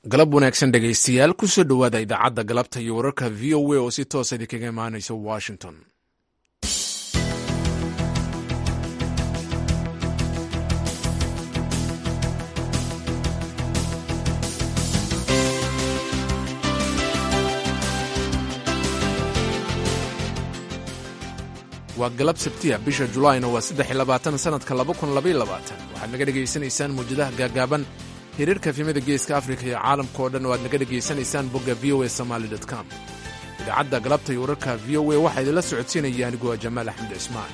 galab wanaagsan dhegaystayaal kusoo dhowaada idaacadda galabta iyo wararka v o a oo si toosa idinkaga imaanaysa washington waa galab sabtiya bisha julaayna waa saddex iyo labaatan sanadka laba kun labaiyo labaatan waxaad naga dhegaysanaysaan muwjadaha gaagaaban hiriirka efimada geeska afrika iyo caalamka oo dhan oo aad naga dhegaysanaysaan bogga v o a somaali com idaacadda galabta iyo wararka v o a waxaa idinla socodsiinaya anigu waa jamaal axmed cismaan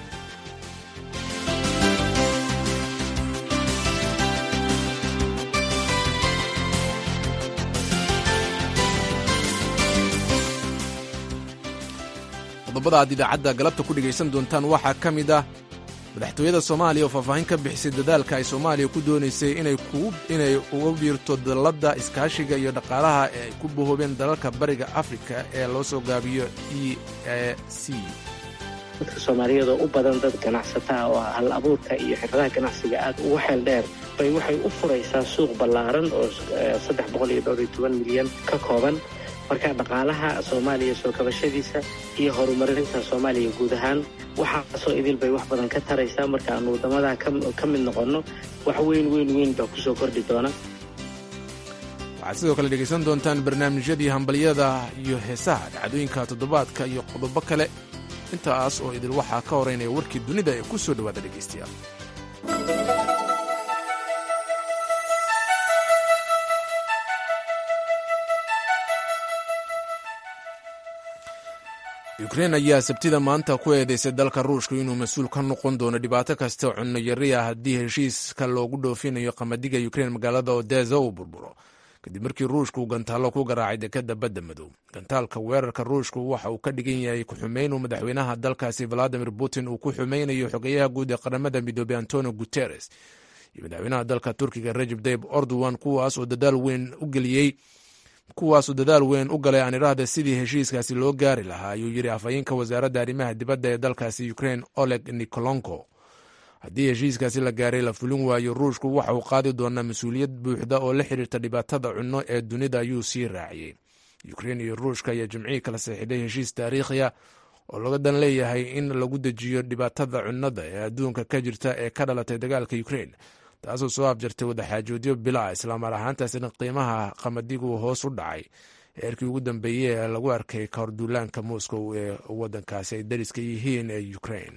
qodobada aad idaacadda galabta ku dhegaysan doontaan waxaa ka mid ah madaxtooyada soomaaliya oo faahfaahin ka bixisay dadaalka ay soomaaliya ku doonaysay inay uga biirto dalladda iskaashiga iyo dhaqaalaha ee ay ku bahoobeen dalalka bariga afrika ee loo soo gaabiyo e a c dadka soomaaliyeed oo u badan dad ganacsataa oo hal abuurka iyo xirfadaha ganacsiga aad ugu xeel dheer bay waxay u furaysaa suuq ballaaran oo saddex boqol iyo dhowr iyo toban milyan ka kooban marka dhaqaalaha soomaaliya soo kabashadiisa iyo horumarinta soomaaliya guud ahaan waxaasoo idil bay wax badan ka taraysaa marka aanu waddamadaa ka mid noqonno wax weyn weyn weyn baa kusoo kordhi doona waxaad sidoo kale dhegaysan doontaan barnaamijyadii hambalyada iyo heesaha dhacdooyinka toddobaadka iyo qodobo kale intaas oo idil waxaa ka horeynaya warkii dunida ee ku soo dhowaada dhegaystayaal ukrein ayaa sabtida maanta ku eedeysay dalka ruushka inuu mas-uul ka noqon doono dhibaato kasta cunno yari ah haddii heshiiska loogu dhoofinayo qamadiga ukrein magaalada odeza uu burburo kadib markii ruushka uu gantaallo ku garaacay dekadda badda madow gantaalka weerarka ruushku waxa uu ka dhigan yahay ku-xumeyn uu madaxweynaha dalkaasi valadimir putin uu ku xumeynayo xogeyaha guud ee qaramada midoobey antonio guteres iyo madaxweynaha dalka turkiga rajeb tayib erdogan kuwaas oo dadaal weyn u geliyey kuwaasuu dadaal weyn u galay aaniraahda sidii heshiiskaasi loo gaari lahaa ayuu yidhi afhayeenka wasaaradda arrimaha dibadda ee dalkaasi ukrein oleg nikolonko haddii heshiiskaasi la gaaray la fulin waayo ruushku waxa uu qaadi doonaa mas-uuliyad buuxda oo la xiriirta dhibaatada cunno ee dunida ayuu sii raaciyey ukrein iyo ruushka ayaa jimcihii kala saxiixday heshiis taariikhiya oo laga dan leeyahay in lagu dejiyo dhibaatada cunnada ee adduunka ka jirta ee ka dhalatay dagaalka ukrein taasoo soo afjartay wadaxaajoodyo bilaa islaamar ahaantaasina qiimaha qamadigu hoos u dhacay heerkii ugu dambeeyey ee lagu arkay kahor duulaanka moscow ee wadankaasi ay dariska yihiin ee ukrain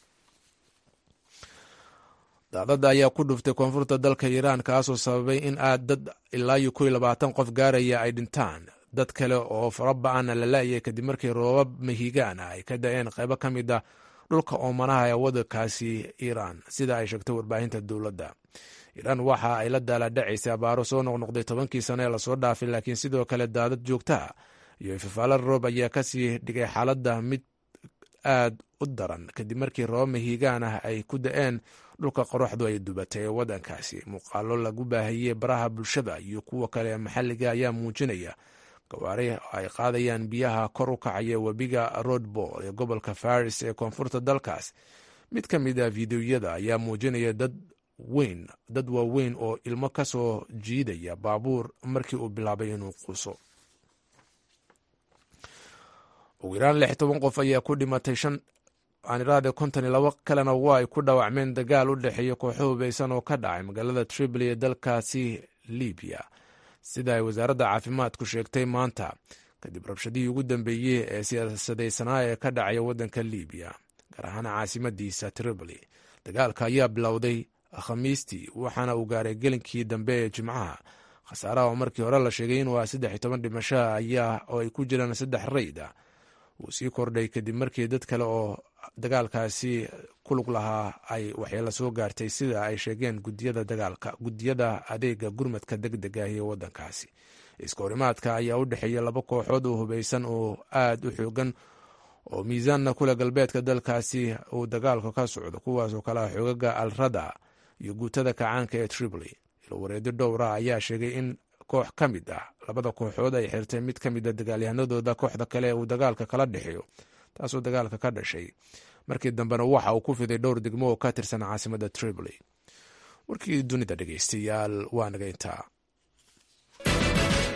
daadada ayaa ku dhuftay koonfurta dalka iiraan kaasoo sababay in aad dad ilaa iyo kow labaatan qof gaaraya ay dhintaan dad kale oo faraba-ana la la-yay kadib markii roobab mahigaan ah ay ka da-een qaybo ka mid a dhulka oomanaha ee wadankaasi iiraan sida ay sheegtay warbaahinta dowladda iiraan waxa ay la daaladhacaysay abaaro soo noqnoqday tobankii sano ee lasoo dhaafay laakiin sidoo kale daadad joogtaa iyo ifafaalo roob ayaa kasii dhigay xaaladda mid aad u daran kadib markii roobab mahiigaan ah ay ku da-een dhulka qoraxdu ay dubatay ee wadankaasi muuqaalo lagu baahiyey baraha bulshada iyo kuwa kale ee maxalliga ayaa muujinaya gawaari ay qaadayaan biyaha kor u kacaya webiga rodbol ee gobolka faris ee koonfurta dalkaas mid ka mid a fideoyada ayaa muujinaya dad weyn dad waaweyn oo ilmo ka soo jiidaya baabuur markii uu bilaabay inuu quuso ugu yaraan lix toban qof ayaa ku dhimatay shan aaniraade konton iyo labo kalena waa ay ku dhaawacmeen dagaal u dhexeeya kooxo hubeysan oo ka dhacay magaalada tripoli ee dalkaasi libiya sida ay wasaaradda caafimaadku sheegtay maanta kadib rabshadihii ugu dambeeyey ee siyaasadaysanaa ee ka dhacaya waddanka libiya gaar ahaan caasimadiisa tripoli dagaalka ayaa bilowday khamiistii waxaana uu gaaray gelinkii dambe ee jimcaha khasaaraha oo markii hore la sheegay inuu ah saddex iyo toban dhimasho ayaa oo ay ku jiraan saddex rayd ah wuu sii kordhay kadib markii dad kale oo dagaalkaasi kulug lahaa ay waxyeelo soo gaartay sida ay sheegeen gudiyada dagaalka gudiyada adeega gurmadka deg deg ah ee wadankaasi iskahorimaadka ayaa u dhexeeya laba kooxood oo hubeysan oo aad u xoogan oo miisaanna kule galbeedka dalkaasi uu dagaalka ka socdo kuwaasoo kale ah xoogaga alrada iyo guutada kacaanka ee tripoli ilwareedyo dhowra ayaa sheegay in koox ka mid ah labada kooxood ay xirtay mid ka mid a dagaalyahanadooda kooxda kale ee uu dagaalka kala dhexeeyo taasoo dagaalka ka dhashay markii dambena waxa uu ku fiday dhowr degmo oo ka tirsan caasimada tripoli warkii dunida dhegeystayaal waa naga intaa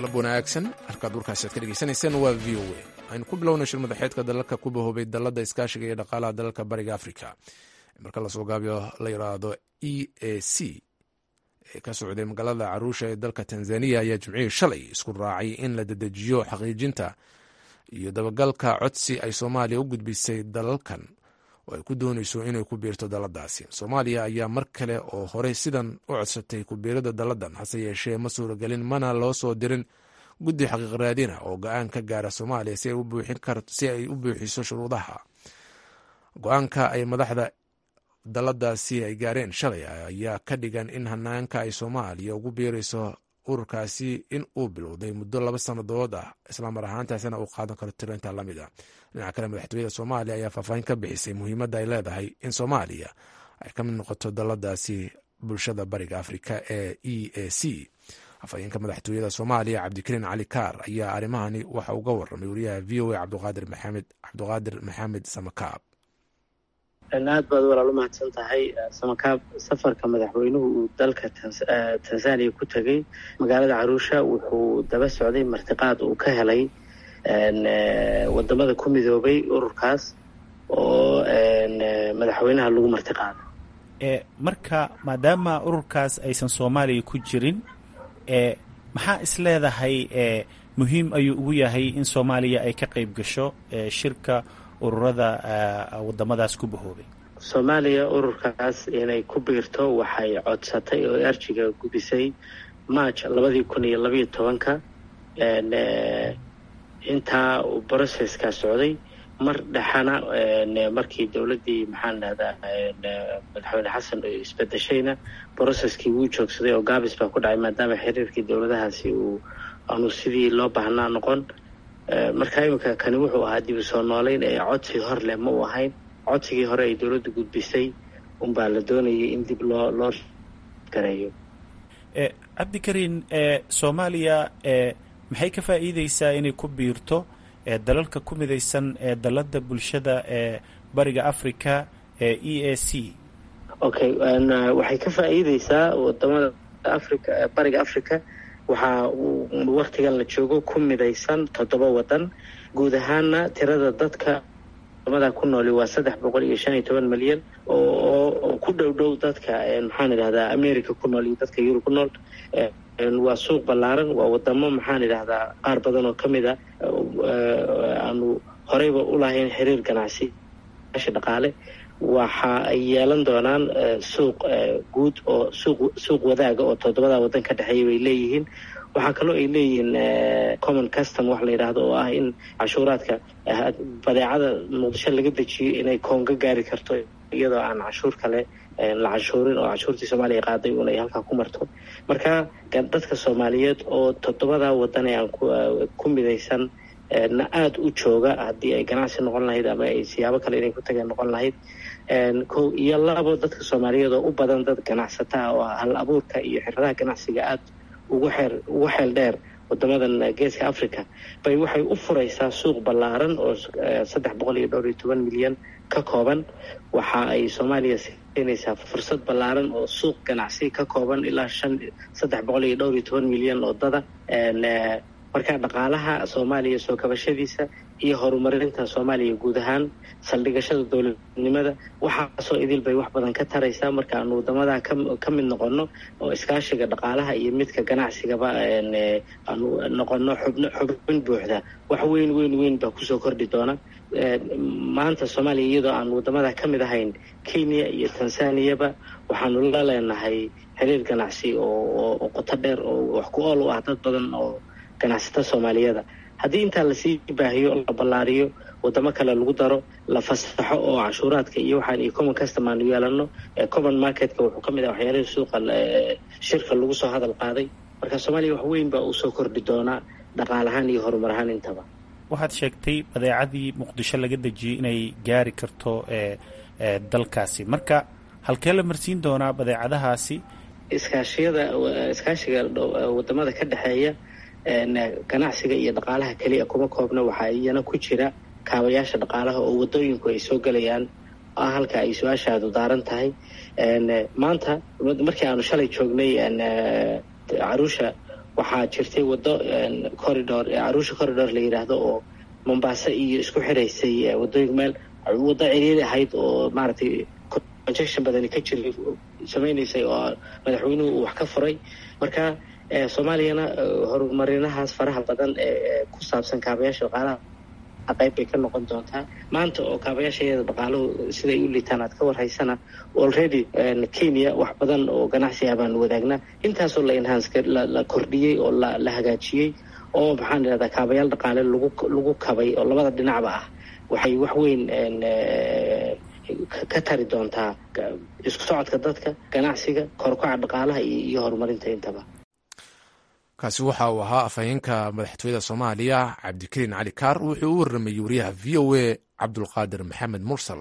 galab wanaagsan halkaad warkaasi aad ka dhegeysanayseen waa v o a aynu ku bilowna shir madaxeedka dalalka ku bahoobay dalladda iskaashiga iyo dhaqaalaha dalalka bariga africa marka lasoo gaabiyo la yidhaahdo e a c ee ka socday magaalada caruusha ee dalka tanzaniya ayaa jimcihii shalay isku raacay in la dedejiyo xaqiijinta iyo dabagalka codsi ay soomaaliya u gudbisay dalalkan oo ay ku doonayso inay ku biirto daladaasi soomaaliya ayaa mar kale oo horey sidan u codsatay kubiirada daladan hase yeeshee ma suuragelin mana loo soo dirin guddi xaqiiq raadina oo go-aan ka gaara soomaaliya si ay u buuxiso shuruudaha go-aanka ay madaxda daladaasi ay gaareen shalay ayaa ka dhigan in hanaanka ay soomaaliya ugu biirayso ururkaasi in uu bilowday muddo laba sannadood ah islaamar ahaantaasina uu qaadan karo tirinta lamid a dhinaca kale madaxtooyada soomaaliya ayaa faahfaahin ka bixisay muhiimadda ay leedahay in soomaaliya ay ka mid noqoto daladaasi bulshada bariga afrika ee e a c afhayeenka madaxtooyada soomaaliya cabdikariin cali kaar ayaa arrimahani waxa uga waramay wariyaha v o a cabdiqaadir maxamed cabdiqaadir maxamed samakaab aad baad walaal u mahadsan tahay samakaab safarka madaxweynuhu uu dalka tanzaniya ku tegey magaalada caruusha wuxuu daba socday martiqaad uu ka helay wadamada ku midoobay ururkaas oo madaxweynaha lagu martiqaaday marka maadaama ururkaas aysan soomaaliya ku jirin maxaa is leedahay muhiim ayuu ugu yahay in soomaaliya ay ka qayb gasho shirka ururada wadamadaas ku bahoobay soomaaliya ururkaas inay ku biirto waxay codsatay oo arjiga gudisay march labadii kun iyo labayo tobanka intaa brocesska socday mar dhexana markii dowladdii maxaan dhahdaa madaxweyne xasan isbedeshayna broceskii wuu joogsaday oo gaabis baa ku dhacay maadaama xiriirkii dowladahaasi uu aanu sidii loo baahnaa noqon marka iminka kani wuxuu ahaa dib u soo nooleyn ee codsi hor leh ma uu ahayn codsigii hore ay dowladdu gudbisay unbaa la doonayay in dib loo loo gareeyo cabdikariin soomaaliya maxay ka faa'iideysaa inay ku biirto dalalka ku midaysan ee dalada bulshada ee bariga africa ee e a c okay waxay ka faa'iideysaa wadamada africa bariga africa waxaa waktigan la joogo ku midaysan toddoba wadan guud ahaana tirada dadka wadamada ku nooli waa saddex boqol iyo shan iyo toban milyan oo ku dhow dhow dadka maxaan idhahdaa america ku nool iyo dadka yurub ku nool waa suuq ballaaran waa wadamo maxaan idhahdaa qaar badan oo ka mid a aanu horeyba u lahayn xiriir ganacsi dhaqaale waxa ay yeelan doonaan suuq guud oo suuq suuq wadaaga oo toddobada waddan ka dhexeeya bay leeyihiin waxaa kaloo ay leeyihiin common custom wax la yidhaahdo oo ah in cashuuraadka badeecada muqdisho laga dejiyo inay koonga gaari karto iyadoo aan cashuur kale la cashuurin oo cashuurtii soomaaliya qaaday un ay halkaa ku marto marka dadka soomaaliyeed oo toddobada waddan ee aan ku midaysan na aada u jooga haddii ay ganacsi noqon lahayd ama ay siyaabo kale inay ku tageen noqon lahayd kow iyo labo dadka soomaaliyeed oo u badan dad ganacsataa oo hal abuurka iyo xiradaha ganacsiga aada ugu xeer ugu xeel dheer wadamadan geeska africa bay waxay u furaysaa suuq ballaaran oo saddex boqol iyo dhowr iyo toban milyan ka kooban waxa ay soomaaliya siinaysaa fursad ballaaran oo suuq ganacsi ka kooban ilaa shan saddex boqol iyo dhowr iyo toban milyan oo dada marka dhaqaalaha soomaaliya soo kabashadiisa iyo horumarinta soomaaliya guud ahaan saldhigashada dowladnimada waxaasoo idil bay wax badan ka taraysaa marka aanu wadamadaa ka mid noqono oo iskaashiga dhaqaalaha iyo midka ganacsigaba aanu noqono xubn xubin buuxda wax weyn weyn weyn baa kusoo kordhi doona maanta soomaaliya iyadoo aan wadamadaa ka mid ahayn kenya iyo tansaniyaba waxaanu la leenahay xiriir ganacsi oo qoto dheer oo wax ku ool u ah dad badan oo ganacsata soomaaliyada haddii intaa lasii baahiyo la ballaariyo wadamo kale lagu daro la fasaxo oo cashuuraadka iyo waxaan iyo common custom aanu yeelano common marketka wuxuu ka mid ah waxyaalihii suuqa shirka lagu soo hadal qaaday marka soomaaliya wax weyn baa uu soo kordhi doonaa dhaqaal ahaan iyo horumar ahaan intaba waxaad sheegtay badeecadii muqdisho laga dejiyey inay gaari karto dalkaasi marka halkee la marsiin doonaa badeecadahaasi iskaashiyada iskaashiga wadamada ka dhexeeya ganacsiga iyo dhaqaalaha keliya kuma koobna waxaa iyana ku jira kaabayaasha dhaqaalaha oo wadooyinku ay soo gelayaan ah halka ay su-aashaadu daaran tahay maanta markii aanu shalay joognay caruusha waxaa jirtay waddo corridor arusha corridor la yidhaahdo oo mombasa iyo isku xiraysay wadooyin meel waddo ciriiri ahayd oo maaragtay conjection badani ka jiray samaynaysay oo madaxweynuhu uu wax ka furay marka soomaaliyana horumarinahaas faraha badan ee ku saabsan kaabayaasha dhaqaalaha qayb bay ka noqon doontaa maanta oo kaabayaashaeeda dhaqaaluhu siday u liitaan aad ka warhaysana already kenya wax badan oo ganacsi ah baanu wadaagnaa intaasoo la enhance la kordhiyey oo la hagaajiyey oo maxaan idhahdaa kaabayaal dhaqaale lagu lagu kabay oo labada dhinacba ah waxay wax weyn ka tari doontaa isku socodka dadka ganacsiga korkoca dhaqaalaha iyo horumarinta intaba kaasi waxa uu ahaa afhayeenka madaxtooyada soomaaliya cabdikariin cali kaar wuxuu u warramayey wariyaha v o a cabdulqaadir maxamed mursal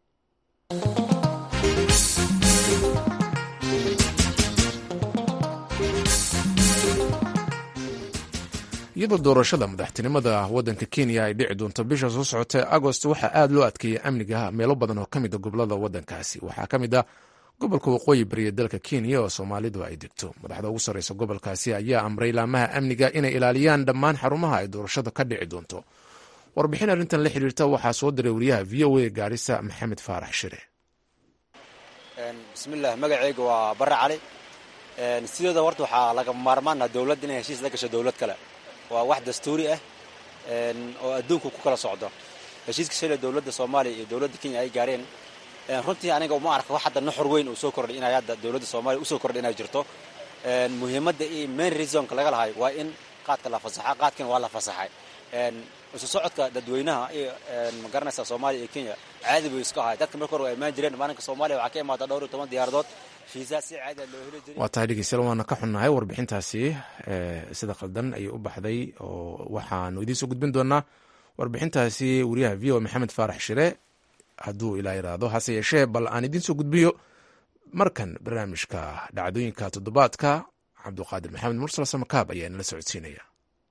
iyadoo doorashada madaxtinimada waddanka kenya ay dhici doonto bisha soo socotay agost waxaa aad loo adkeeyey amniga meelo badan oo ka mid a gobolada waddankaasi waxaa ka mid ah gobolka waqooyi bariya dalka kenya oo soomaalidu ay degto madaxda ugu sarreysa gobolkaasi ayaa amray laamaha amniga inay ilaaliyaan dhammaan xarumaha ay doorashada ka dhici doonto warbixin arrintan la xiriirta waxaa soo diray wariyaha v o a gaarisa maxamed faarax shire bismillaah magaceyga waa barre cali sideeda horta waxaa laga maarmaana dowladda inay heshiis la gasho dowlad kale waa wax dastuuri ah oo adduunku ku kala socdo heshiiska shalay dowladda soomaaliya iyo dowladda kenya ay gaareen runtii aniga uma arka wax hadda nuxur weyn uu soo kordhay inay hadda dowladda soomaaliya usoo kordhay inay jirto muhiimadda iyo main reasonka laga lahay waa in qaadka la fasaxa qaadkana waa la fasaxay isu socodka dadweynaha iyo magaranaysa soomaaliya iyo kenya caadi buu iska ahay dadka marka hore waa imaan jireen maalinka soomaaliya waxaa ka imaada dhowr iyo toban diyaaradood fiisa si caadi loo heli jiray waa tahay dhegeystayaal waana ka xunnahay warbixintaasi sida khaldan ayay u baxday oo waxaanu idiin soo gudbin doonaa warbixintaasi wariyaha v o maxamed faarax shire hadduu ilaa yiraahdo hase yeeshee bal aan idiin soo gudbiyo markan barnaamijka dhacdooyinka toddobaadka cabduqaadir maxamed mursal samakaab ayaa inala socodsiinaya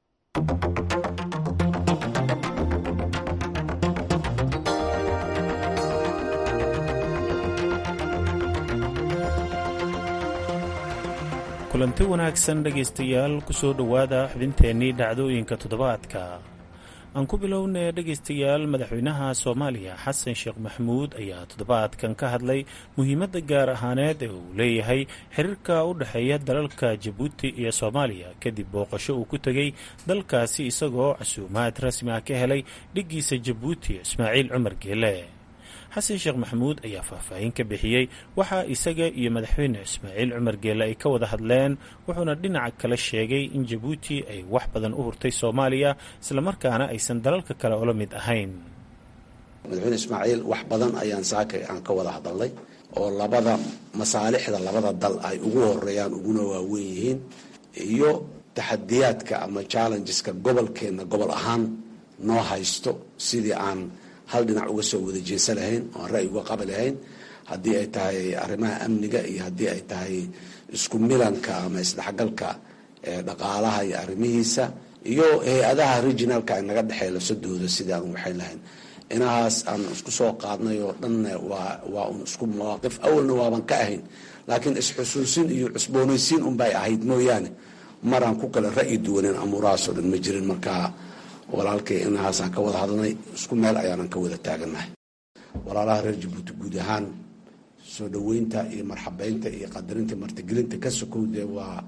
kulanti wanaagsan dhegaystayaal ku soo dhowaada xubinteennii dhacdooyinka toddobaadka aan ku bilownay dhegaystayaal madaxweynaha soomaaliya xasan sheekh maxamuud ayaa toddobaadkan ka hadlay muhiimadda gaar ahaaneed ee uu leeyahay xiriirka u dhexeeya dalalka jabuuti iyo soomaaliya kadib booqasho uu ku tegey dalkaasi isagoo casuumaad rasmi ah ka helay dhiggiisa jabuuti ismaaciil cumar geele xasan sheekh maxamuud ayaa faahfaahin ka bixiyey waxaa isaga iyo madaxweyne ismaaciil cumar geele ay ka wada hadleen wuxuuna dhinaca kale sheegay in jabuuti ay wax badan u hurtay soomaaliya islamarkaana aysan dalalka kale ula mid ahayn madaxweyne ismaaciil wax badan ayaan saakay aan ka wada hadalnay oo labada masaalixda labada dal ay ugu horeeyaan uguna waaweyn yihiin iyo taxadiyaadka ama challengeska gobolkeenna gobol ahaan noo haysto sidii aan hal dhinac uga soo wada jeesa lahayn oo aan ra'yi uga qabi lahayn haddii ay tahay arrimaha amniga iyo haddii ay tahay isku milanka ama isdhexgalka dhaqaalaha iyo arrimihiisa iyo hay-adaha regionalka ay naga dhexeey lasadooda sidii aan waxayn lahayn inahaas aan isku soo qaadnay oo dhanna waa waa un isku mawaaqif awalna waaban ka ahayn laakiin isxusuusin iyo cusboonaysiin unbay ahayd mooyaane maraan ku kale ra'yi duwanin amuurahaasoo dhan ma jirin markaa walaalkay inahaasaan ka wada hadlnay isku meel ayaanan ka wada taagannahay walaalaha reer jabuuti guud ahaan soo dhoweynta iyo marxabeynta iyo qadarinta martigelinta ka sokow dee waa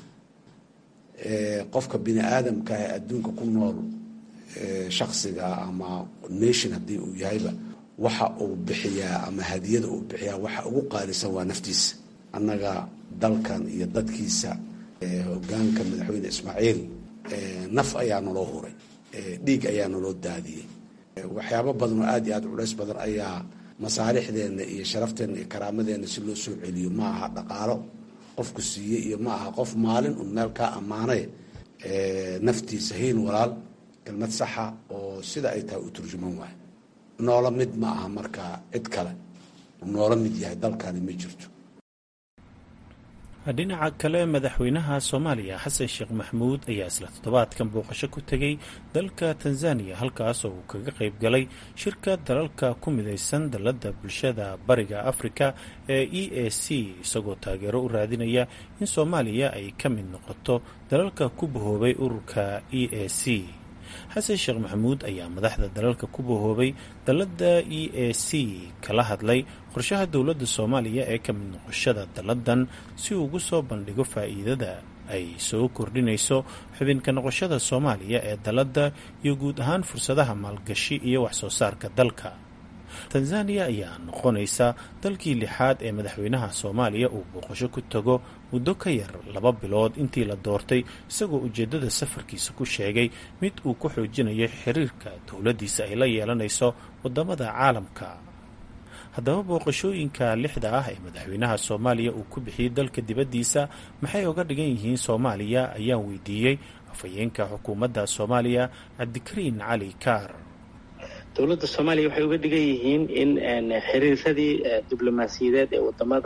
qofka bini aadamka ee adduunka ku nool shaksiga ama nation haddii uu yahayba waxa uu bixiyaa ama hadiyada uu bixiyaa waxa ugu qaalisan waa naftiisa annaga dalkan iyo dadkiisa hogaanka madaxweyne ismaaciil naf ayaa naloo huray dhiig ayaa naloo daadiyey waxyaabo badan oo aad iyo aad culays badan ayaa masaalixdeenna iyo sharafteenna iyo karaamadeenna si loo soo celiyo ma aha dhaqaalo qofku siiye iyo ma aha qof maalin un meel kaa ammaanay naftiisa hiin walaal kelmad saxa oo sida ay tahay u turjuman waayo noola mid ma aha markaa cid kale noola mid yahay dalkani ma jirto dhinaca kale madaxweynaha soomaaliya xasan sheekh maxmuud ayaa isla toddobaadkan booqasho ku tegey dalka tanzaniya halkaas oo uu kaga qayb galay shirka dalalka ku midaysan dalladda bulshada bariga afrika ee e a c isagoo taageero u raadinaya in soomaaliya ay ka mid noqoto dalalka ku bahoobay ururka e a c xasan sheekh maxamuud ayaa madaxda dalalka ku bahoobay dalladda e a c kala hadlay qorshaha dowladda soomaaliya ee ka mid noqoshada dalladan si uu ugu soo bandhigo faa'iidada ay soo kordhinayso xubinka noqoshada soomaaliya ee dalladda iyo guud ahaan fursadaha maalgashi iyo waxsoo saarka dalka tanzaniya ayaa noqonaysa dalkii lixaad ee madaxweynaha soomaaliya uu booqasho ku tago muddo ka yar laba bilood intii la doortay isagoo ujeeddada safarkiisa ku sheegay mid uu ku xoojinayo xiriirka dowladdiisa ay la yeelanayso waddamada caalamka haddaba booqashooyinka lixda ah ee madaxweynaha soomaaliya uu ku bixiyey dalka dibaddiisa maxay oga dhigan yihiin soomaaliya ayaan weydiiyey afhayeenka xukuumadda soomaaliya cabdikariin cali kaar dowladda soomaaliya waxay uga dhigan yihiin in xiriiradii diblomaasiyadeed ee wadamada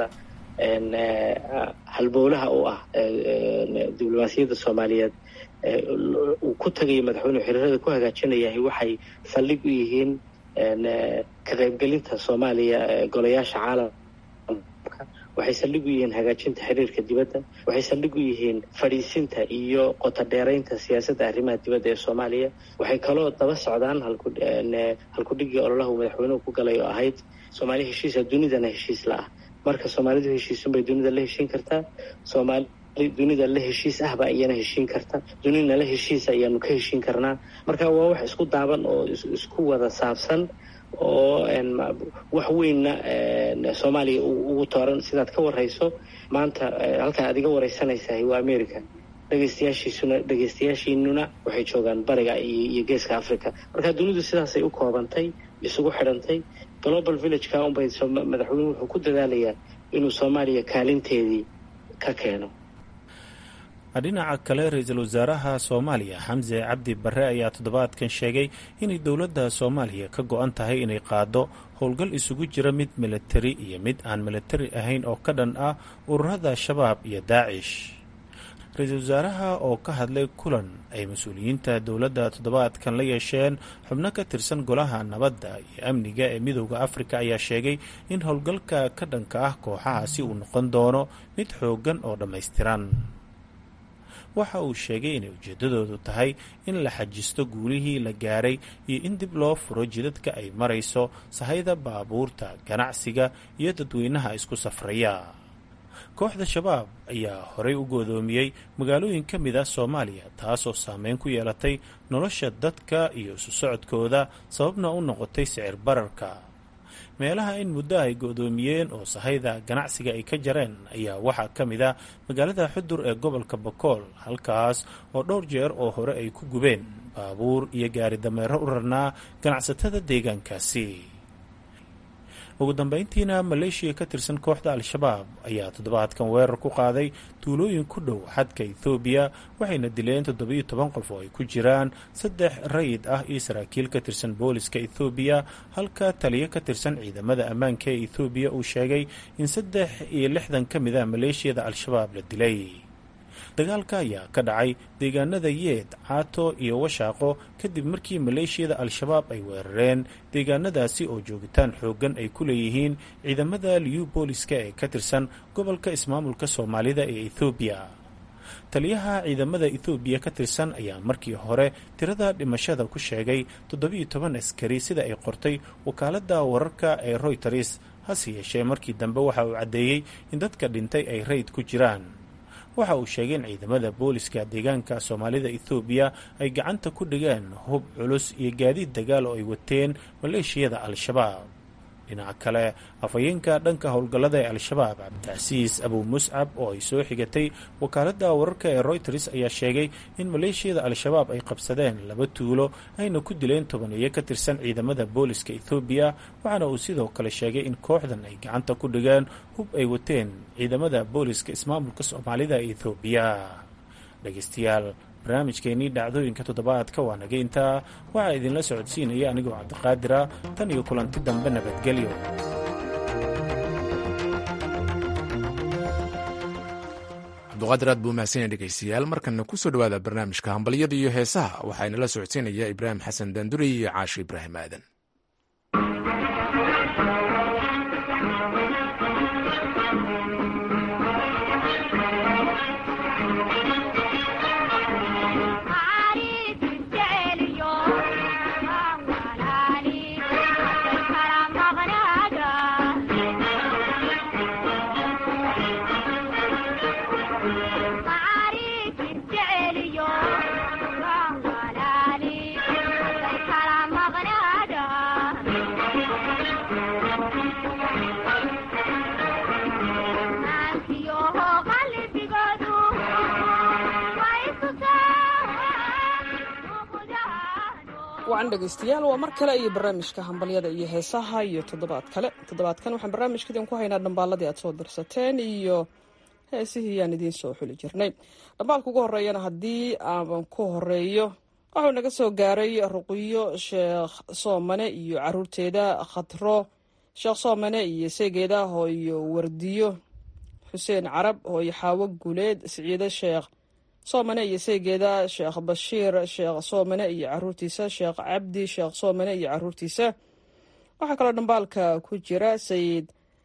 halbowlaha u ah diblomaasiyadda soomaaliyeed uu ku tagayo madaxweynuhu xiriirada ku hagaajinayahay waxay saldhig u yihiin ka qaybgelinta soomaaliya golayaasha caalamka waxay saldhig u yihiin hagaajinta xiriirka dibadda waxay saldhig u yihiin fadhiisinta iyo qotodheeraynta siyaasadda arrimaha dibadda ee soomaaliya waxay kaloo daba socdaan halkudhigii ololaha uu madaxweynuhu ku galay oo ahayd soomaaliya heshiisa dunidana heshiis la ah marka soomaalidu heshiisunbay dunida la heshiin kartaa soomaali dunida la heshiis ahba iyana heshiin karta dunidana la heshiisa ayaanu ka heshiin karnaa marka waa wax isku daaban oo isku wada saabsan oo wax weynna soomaaliya ugu tooran sidaad ka warayso maanta halkaa aad iga waraysanaysahay waa america dhegeystayaashiisuna dhegeystayaashiinuna waxay joogaan bariga iyo geeska africa marka dunidu sidaasay u koobantay isugu xidhantay global villageka unbay madaxweynuhu wuxuu ku dadaalayaa inuu soomaaliya kaalinteedii ka keeno dhinaca kale ra-iisul wasaaraha soomaaliya xamse cabdi barre ayaa toddobaadkan sheegay inay dowladda soomaaliya ka go-an tahay inay qaado howlgal isugu jira mid militari iyo mid aan militari ahayn oo ka dhan ah ururada shabaab iyo daacish ra-iisul wasaaraha oo ka hadlay kulan ay mas-uuliyiinta dowladda toddobaadkan la yeesheen xubno ka tirsan golaha nabadda iyo amniga ee midooda afrika ayaa sheegay in howlgalka ka dhanka ah kooxahaasi uu noqon doono mid xooggan oo dhammaystiran waxa uu sheegay inay ujeeddadoodu tahay in la xajisto guulihii la gaaray iyo in dib loo furo jidadka ay marayso sahayda baabuurta ganacsiga iyo dadweynaha isku safraya kooxda shabaab ayaa horey u goodoomiyey magaalooyin ka mid ah soomaaliya taasoo saameyn ku yeelatay nolosha dadka iyo isu socodkooda sababna u noqotay sicir bararka meelaha in muddo ay go-doomiyeen oo sahayda ganacsiga ay ka jareen ayaa waxaa ka mid ah magaalada xudur ee gobolka bakool halkaas oo dhowr jeer oo hore ay ku gubeen baabuur iyo gaari dameero u rarnaa ganacsatada deegaankaasi ugu dambeyntiina maleeshiya ka tirsan kooxda al-shabaab ayaa toddobaadkan weerar ku qaaday tuulooyin ku dhow xadka ethoobiya waxayna dileen toddobiyo toban qof oo ay ku jiraan saddex rayid ah iyo saraakiil ka tirsan booliska ethoobiya halka taliyo ka tirsan ciidamada ammaanka ee ethoobiya uu sheegay in saddex iyo lixdan ka mid ah maleeshiyada al-shabaab la dilay dagaalka ayaa ka dhacay deegaanada yeed caato iyo washaaqo kadib markii maleeshiyada al-shabaab ay weerareen deegaanadaasi oo joogitaan xooggan ay ku leeyihiin ciidamada liyu booliska ee ka tirsan gobolka ismaamulka soomaalida ee ethoobiya taliyaha ciidamada ethoobiya ka tirsan ayaa markii hore tirada dhimashada ku sheegay toddobiyo toban askari sida ay qortay wakaaladda wararka ee royters hase yeeshee markii dambe waxa uu caddeeyey in dadka dhintay ay rayd ku jiraan waxa uu sheegay in ciidamada booliska deegaanka soomaalida ethoobiya ay gacanta ku dhigeen hub culus iyo gaadiid dagaal oo ay wateen maleeshiyada al-shabaab dhinaca kale afhayeenka dhanka howlgallada ee al-shabaab cabdicasiis abu muscab oo ay soo xigatay wakaaladda wararka ee royters ayaa sheegay in maleeshiyada al-shabaab ay qabsadeen laba tuulo ayna ku dileen tobaniyo ka tirsan ciidamada booliska ethoobiya waxaana uu sidoo kale sheegay in kooxdan ay gacanta ku dhigeen hub ay wateen ciidamada booliska ismaamulka soomaalida ee ethoobiya dhegeystayaal barnaamijkeennii dhacdooyinka toddobaadka waa naga intaa waxaa idinla socodsiinaya anigoo cabdiqaadira tan iyo kulanti dambe nabadgelyo cabduqaadir aad buu mahadsanyahy dhegeystayaal markana kusoo dhawaada barnaamijka hambalyada iyo heesaha waxaa inala socodsiinaya ibraahim xasan daanduri iyo caashi ibraahim aadan wacan dhegaystayaal waa mar kale iyo barnaamijka hambalyada iyo heesaha iyo toddobaad kale toddobaadkan waxaan barnaamijka idinku haynaa dhambaaladii aad soo dirsateen iyo heesihii yaan idiin soo xuli jirnay dhambaalka ugu horeeyana haddii aan ku horeeyo wuxuu naga soo gaaray ruqiyo sheekh soomane iyo caruurteeda khatro sheekh soomane iyo seegeeda hooyo wardiyo xuseen carab hooyo xaawo guuleed siciide sheekh soomane iyo seegeeda sheekh bashiir sheekh soomane iyo caruurtiisa sheekh cabdi sheekh soomane iyo caruurtiisa waxaa kaloo dhambaalka ku jira sayid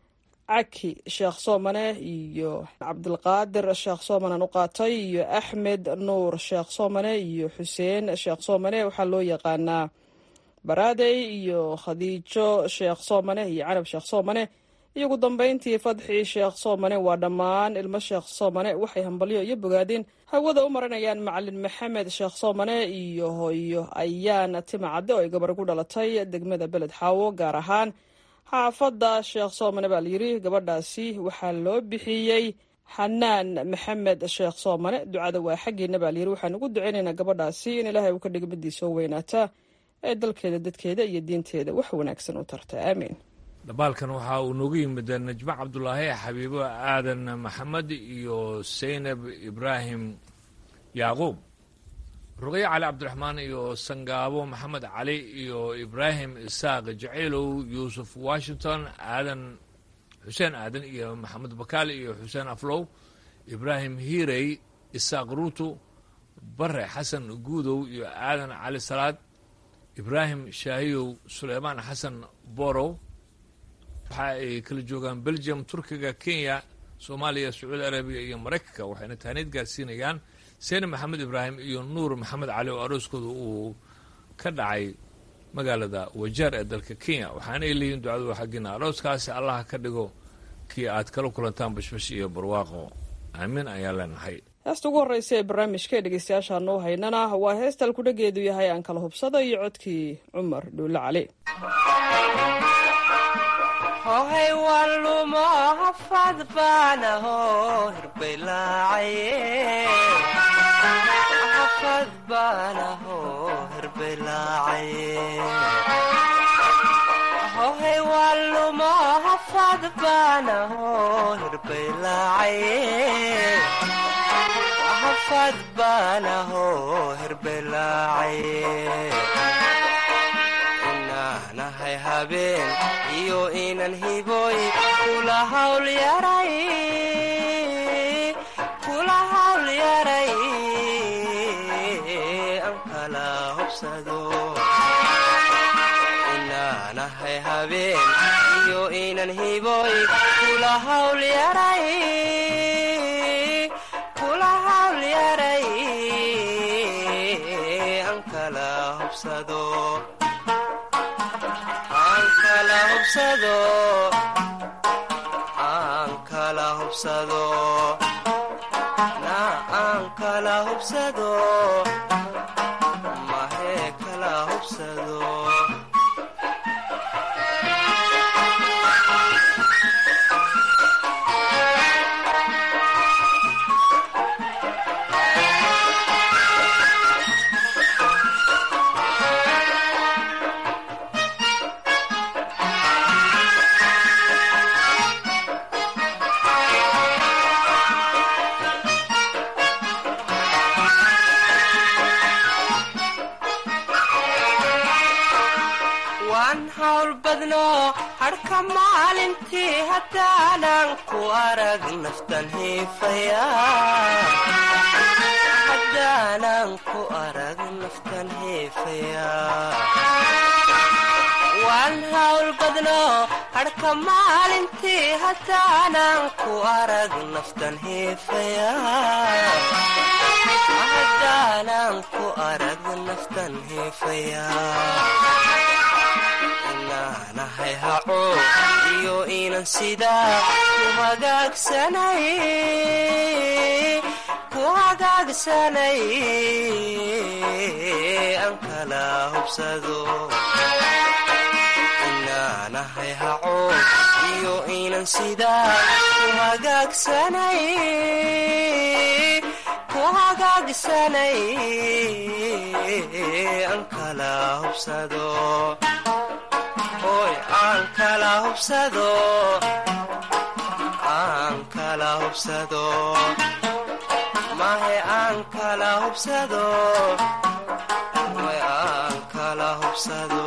caki sheekh soomane iyo cabdilqaadir sheekh soomanean u qaatay iyo axmed nuur sheekh soomane iyo xuseen sheekh soomane waxaa loo yaqaanaa baraadey iyo khadiijo sheekh soomane iyo canab sheekh soomane iyo ugu dambeyntii fadxi sheekh soomane waa dhammaan ilmo sheekh soomane waxay hambalyo iyo bogaadin hawada u marinayaan macalin maxamed sheekh soomane iyo hooyo ayaan timacadde oo ay gabar ku dhalatay degmada beled xaawo gaar ahaan xaafadda sheekh soomane baa layidhi gabadhaasi waxaa loo bixiyey xanaan maxamed sheekh soomane ducada waa xaggiina baa layidhi waxaan ugu duceynaynaa gabadhaasi in ilaahay uu ka dhiga midii soo weynaata ee dalkeeda dadkeeda iyo diinteeda wax wanaagsan u tarta aamiin dhambaalkan waxaa uu noogu yimid najmo cabdulaahi xabiibo aadan maxamed iyo saynab ibraahim yacquub ruqyo cali cabdiraxmaan iyo sangaabo maxamed cali iyo ibraahim isaaq jacaylow yuusuf washington aadan xuseen aadan iyo maxamed bakaal iyo xuseen aflow ibraahim hiirey isaaq ruutu bare xasan guudow iyo aadan cali salaad ibraahim shaahiyow suleymaan xasan borow waxa ay kala joogaan belgium turkiga kenya soomaaliya sacuudi arabiya iyo maraykanka waxayna taaniid gaarsiinayaan seyne maxamed ibraahim iyo nuur maxamed cali oo arooskooda uu ka dhacay magaalada wajaar ee dalka kenya waxaanay leeyihin ducadu xaggiina arooskaasi allaha ka dhigo kii aad kala kulantaan bashbash iyo barwaaqo aamiin ayaan leenahay heesta ugu horreysa ee barnaamijka ee dhegeystayaashaanu haynana waa heesta alkudhageedu yahay aan kala hubsada iyo codkii cumar dhuulle cali hohay walumo hafad baanaho hirbaylaacaye hafad baanaho hirbaylaacaye hohay walumo hafad baanaho hirbaylaacaye hafad baanaho hirbaylaacaye inaanahay habeen iyo inan hiboy kula hawl yaray kula hawl yaray an kala hobsado inaanahay habeen iyo inan hiboy kula hawl yaray kula hawl yaray an kala hobsado aan kala hubsado aan kala hubsado na aan kala hubsado mahee kala hubsado waan hawl badno hadhka maalintii haddaanan ku arag naftan hiifaya haddaanan ku arag naftan hiifaya waan hawl badno hadhka maalintii haddaanan ku arag naftan hiifaya haddaanan ku arag naftan hiifaya inaanahay haco iyo inan sidaa ku hagaagsanay ku hagaagsanay aan kala hubsado inaanahay haco iyo inan sidaa ku hagaagsanay ku hagaagsanay aan kala hubsado hoy aan kala hubsado aan kala hubsado mahe aan kala hubsado hoy aan kala hubsado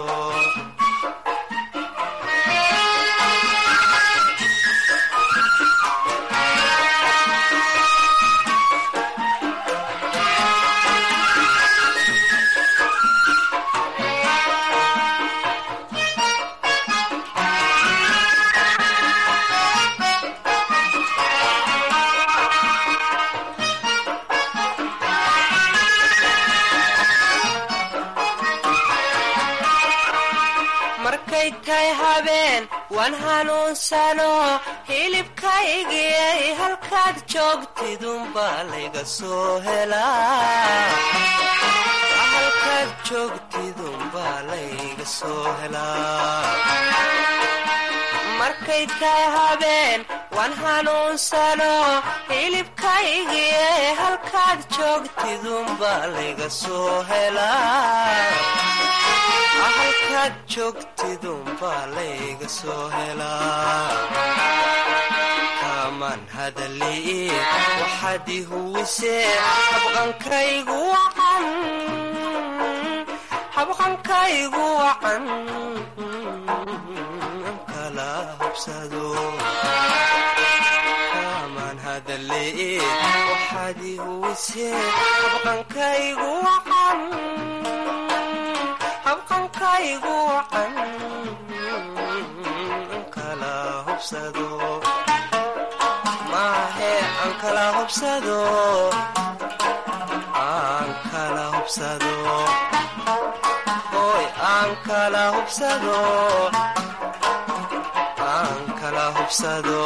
markay tahay habeen waan hanuunsano hilibkaygiyay halkaad joogtidunbaa layga soo helaa halkaad joogtidunbaa layga soo helaa markay tahay habeen waan hanuunsano hilibkaygiyay halkaad joogtidunbaa layga soo helaa halkaad joogtidunbaa layga soo helaa kaamaan hadalii waxaad i huwisee habqankaygu wacan habqankaygu wacan kala hubsado kaamaan hadalii waxaad i huwisee habqankaygu wacan habqankaygu wacan kala hubsado maahe aan kala hubsado aan kala hubsado hoy aan kala hubsado aan kala hubsado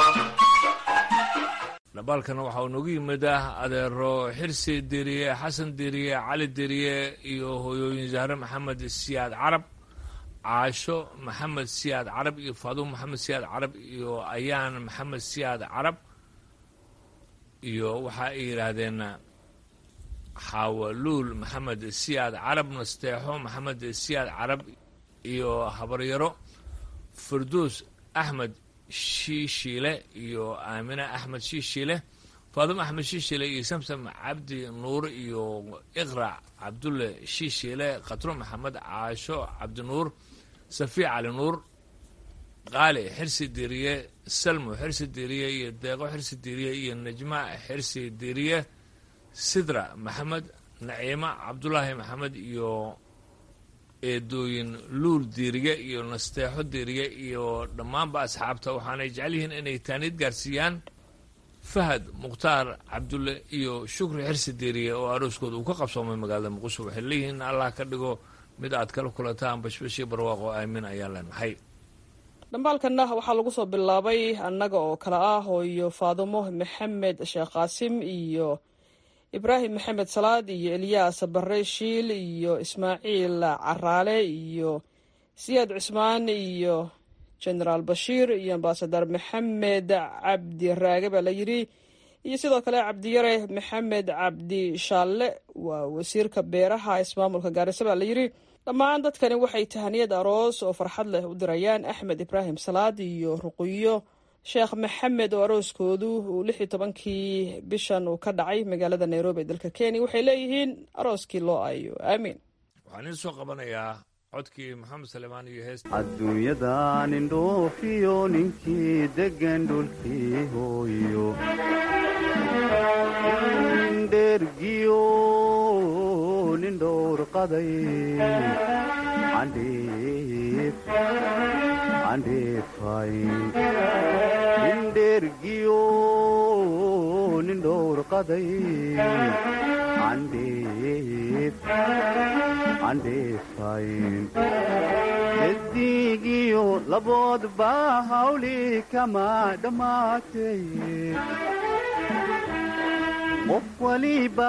dhambaalkana waxa uu noogu yimid ah adeero xirsi deriye xasan deriye cali deriye iyo hooyooyin zahre maxamed siyaad carab caasho maxamed siyaad carab iyo faadumo maxamed siyaad carab iyo ayaan maxamed siyaad carab iyo waxa ay yidhaahdeen xaawaluul maxamed siyaad carab nasteexo maxamed siyaad carab iyo habaryaro farduus axmed shiishiile iyo aamine axmed shiishiile faadimo axmed shiishiile iyo samsam cabdi nuur iyo iqrac cabdulle shiishiile khatro maxamed caasho cabdinuur safiic cali nuur qaali xirsi diriye salmo xirsi diriye iyo deeqo xirsi diriye iyo najma xirsi diriye sidra maxamed naciimo cabdulaahi maxamed iyo eedooyin luul diiriye iyo nasteexo diiriye iyo dhammaanba asxaabta waxaanay jecel yihiin inay taaniid gaarsiiyaan fahad mukhtaar cabdulle iyo shukri xirsi diiriye oo arooskooda uu ka qabsoomay magaalada muqdisho waxay leeyihiin allah ka dhigo mid aad kala kulantaan bashbashii barwaaqo aamin ayaan leenahay dhambaalkanna waxaa lagu soo bilaabay annaga oo kale ah hooyo faadumo maxamed sheekh qaasim iyo ibraahim maxamed salaad iyo elyaas bare shiil iyo ismaaciil caraale iyo siyaad cusmaan iyo genaraal bashiir iyo ambasadar maxamed cabdi raage baa la yidhi iyo sidoo kale cabdiyare maxamed cabdi shaalle waa wasiirka beeraha ismaamulka gaarisa baa la yidhi dhammaan dadkani waxay tahaniyad aroos oo farxad leh u dirayaan axmed ibraahim salaad iyo ruqiyo sheekh maxamed oo arooskoodu uu lix iyo tobankii bishan uu ka dhacay magaalada nairobi ee dalka kenya waxay leeyihiin arooskii loo aayo aamiin waxaan iin soo qabanayaa codkii maxamed salemaan iyo heesta adduunyadan indhoofiyo ninkii deggan dhulkii hooyo dhergiyo nin dhowr qaday candhiif candhiifay indhergiyo nin dhowr qaday candhiif candhiifay gedigiyo laboodba hawli kama dhammaatay qof waliba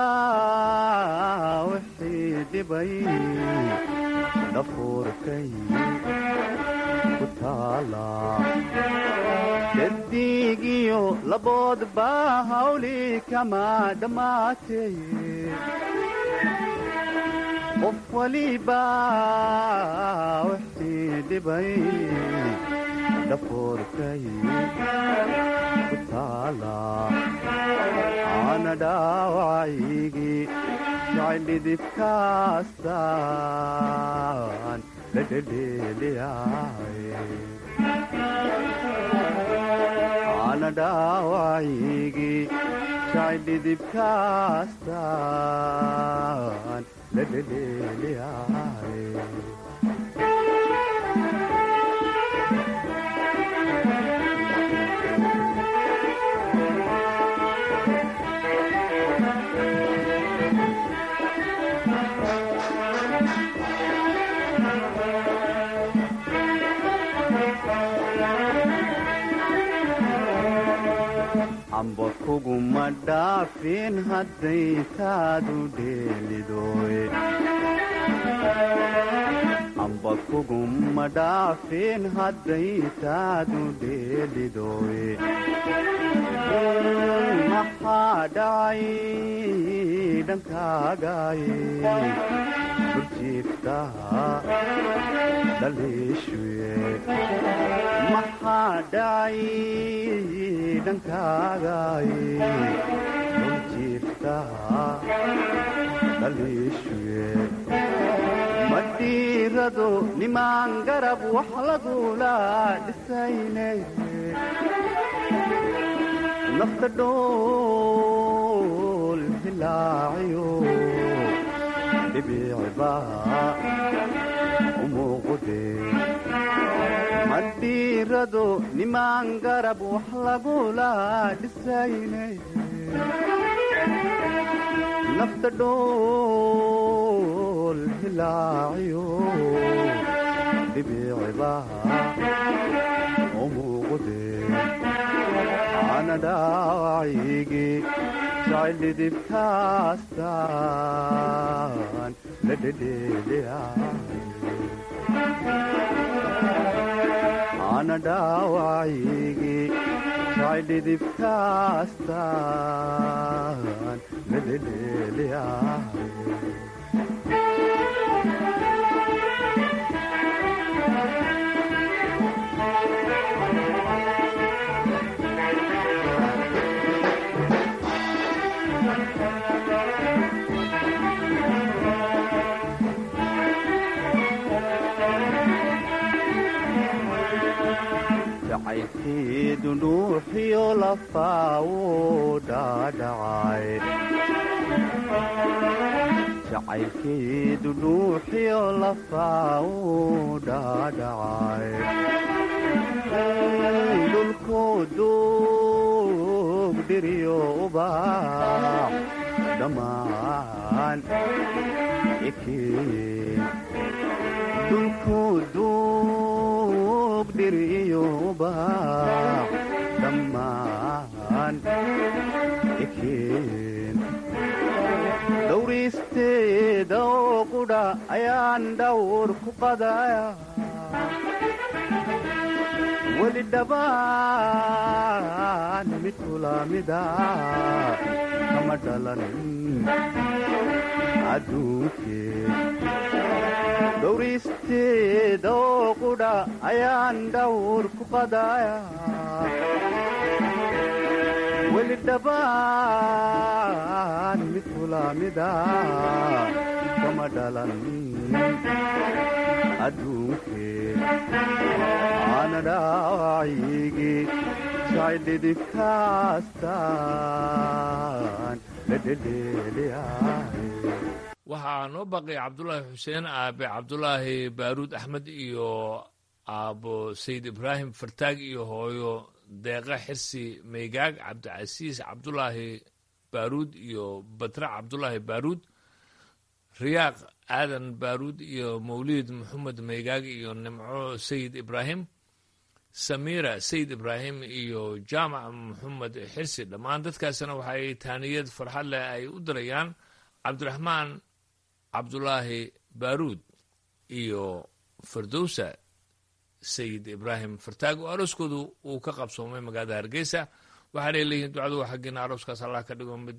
wixii dhibay dhafuurkay ku taala gedigiyo laboodba hawli kama dhammaatay qof waliba wixii dhibay dhafuurkay ku taala ana dhaawacaygii jacildhidibkaastaan la dhedheeliyay ana dhaawacaygii jacildhidibkaastaan la dhedheeliyay amba kuguma dhaafin hadday taadu dheelidoy amba kuguma dhaafin hadday taadu dheelidoy maxaa dhacay dhankaagaye burjiiftaha dhaliishuye maxaa dhacay dhankaagaye burjiiftaha dhaliishuye madhiirado nimaan garab wax lagula dhisayne nafta dhool hilaaciyo dhibiciba umuuqude madhiirado nimaan garab wax lagula dhisayne nafta dhool hilaaciyo dhibiciba umuuqude ana dhaawacaygii jacildhidibkaastaan la dhedheeliyana dhaawacaygii jacildhidibkaastaan la dhedheeliyay jacaylkeedu dhuuxiyo lafaa wuu dhaadhacay jacaylkeedu dhuuxiyo lafaa wuu dhaadhacay dhulkoo duug dhiriyo ubaax dhammaan ekeen dhulkoo duug dhiriyo ubaax dhammaan ekeen dhowriisteeda oo qudha ayaan dhawr ku qadaya weli dhabaan mid kulamida kama dhalanin adduunkee dhowriisteeda oo qudha ayaan dhawr ku qadaya weli dhabaan mid kulamida kama dhalan adduunkee aana dhaawacigii jacaydhidibkaastaan la dhedheeliyaay waxaa noo baqay cabdulaahi xuseen aabe cabdulaahi baaruud axmed iyo aabo sayid ibraahim fartaag iyo hooyo deeqa xirsi maygaag cabdicasiis cabdulaahi baaruud iyo batra cabdulaahi baaruud riyaaq aadan baaruud iyo mawliid maxamed maygaag iyo nimco sayid ibraahim samiira sayid ibraahim iyo jaamac maxamed xirsi dhammaan dadkaasina waxaay taaniyad farxad leh ay u dirayaan cabdiraxmaan cabdulaahi baaruud iyo firdowsa sayid ibraahim fartaag oo arooskoodu uu ka qabsoomay magaalada hargeysa waxaanay leeyihiin ducadu waa xaggiina arooskaas allah ka dhigo mid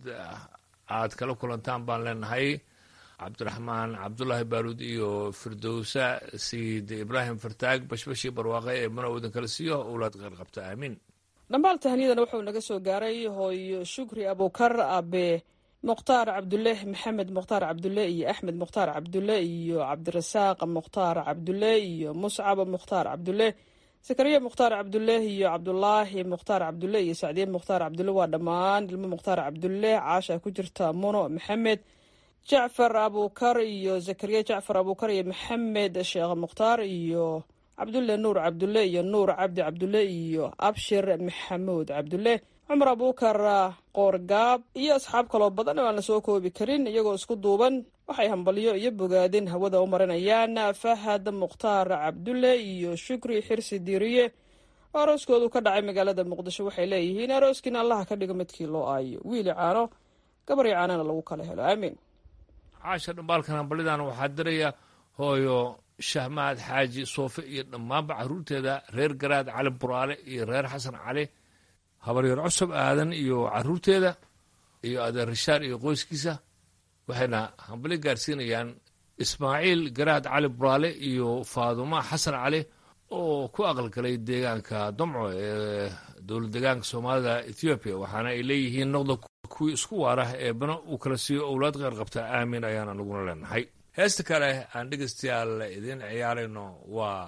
aad kala kulantaan baan leenahay cabdiraxmaan cabdulaahi baaruud iyo firdowsa sayid ibraahim fartaag bashbashii barwaaqe ee mana udan kala siiyo owlaad qeyr qabta aamiin dhambaal tahniyadana wuxuu naga soo gaaray hooyo shukri abukar abe mukhtaar cabdulle maxamed mukhtaar cabdulle iyo axmed mukhtaar cabdulle iyo cabdirasaaq mukhtaar cabdulle iyo muscab mukhtaar cabdulle sakariya mukhtaar cabdulle iyo cabdulaahi mukhtaar cabdulle iyo sacdiye mukhtaar cabdulle waa dhammaan ilmo mukhtaar cabdulle caasha ku jirta muno maxamed jacfar abukar iyo zakariya jacfar abukar iyo maxamed sheekh mukhtaar iyo cabdulle nuur cabdulle iyo nuur cabdi cabdulle iyo abshir maxamuud cabdulle cumar abukar qoorgaab iyo asxaab kaloo badan oo aan la soo koobi karin iyagoo isku duuban waxay hambalyo iyo bogaadin hawada u marinayaan fahad mukhtaar cabdulle iyo shukri xirsi diiriye oo arooskoodu ka dhacay magaalada muqdisho waxay leeyihiin arooskiina allaha ka dhigo midkii loo aayo wiili caano gabar iyo caanana lagu kala helo aamiin caasha dhambaalkan hambalidan waxaa diraya hooyo shahmaad xaaji soofe iyo dhammaanba caruurteeda reer garaad cali buraale iyo reer xasan cali habaryar cusub aadan iyo caruurteeda iyo adeer rishaar iyo qoyskiisa waxayna hambali gaarsiinayaan ismaaciil garaad cali buraale iyo faaduma xasan cali oo ku aqalgalay deegaanka domco ee dowlad deegaanka soomaalida ethoobiya waxaana ay leeyihiin noqda kuwii isku waarah ee bana uu kala siiyo owlaad qeyr qabta aamin ayaana naguna leenahay heesta kale aan dhegaystayaal idiin ciyaarayno waa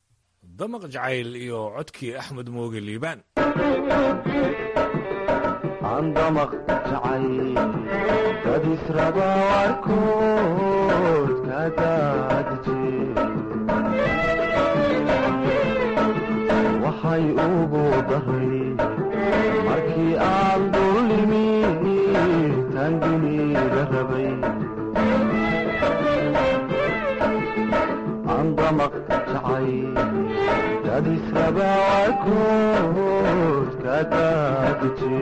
damaq jacayl iyo codkii axmed mooge liibaan andamaq jacay dad israba warkood ka daadije waxay ugu daray markii aan dullimi tan duniga rabay andamaq jacay dad israba warkood ka daadije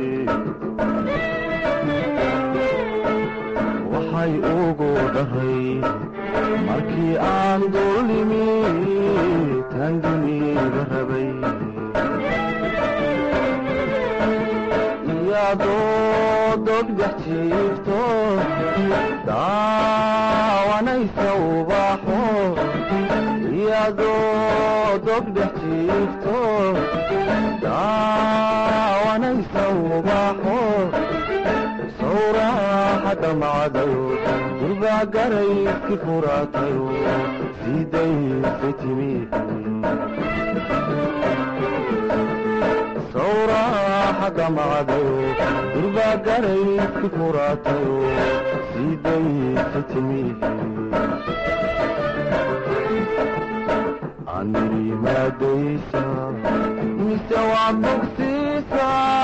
waxay ugu dharay markii aan dullimi tan duniga rabay iyadoo dogdex jiifto daawanaysa ubaxo iyadoo dogdex jiifto daawanaysa ubaxo sawraaxa dhamacdayo durbaa garayski furaatayo sidaysay timi sawraaxa dhamacdayo durbaa garayski furaatayo sidaysay timi anirimaadaysa mise waa bogsiisa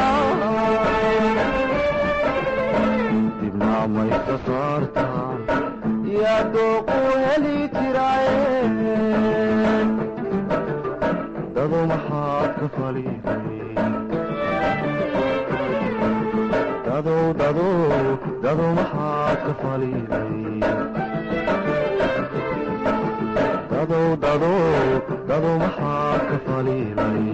dibnaamaysa saarta yaa dooqu heli jiraaye dado maxaad ka faliday dadow dadow dado maxaad ka faliday dadow dadow dado maxaad ka faliday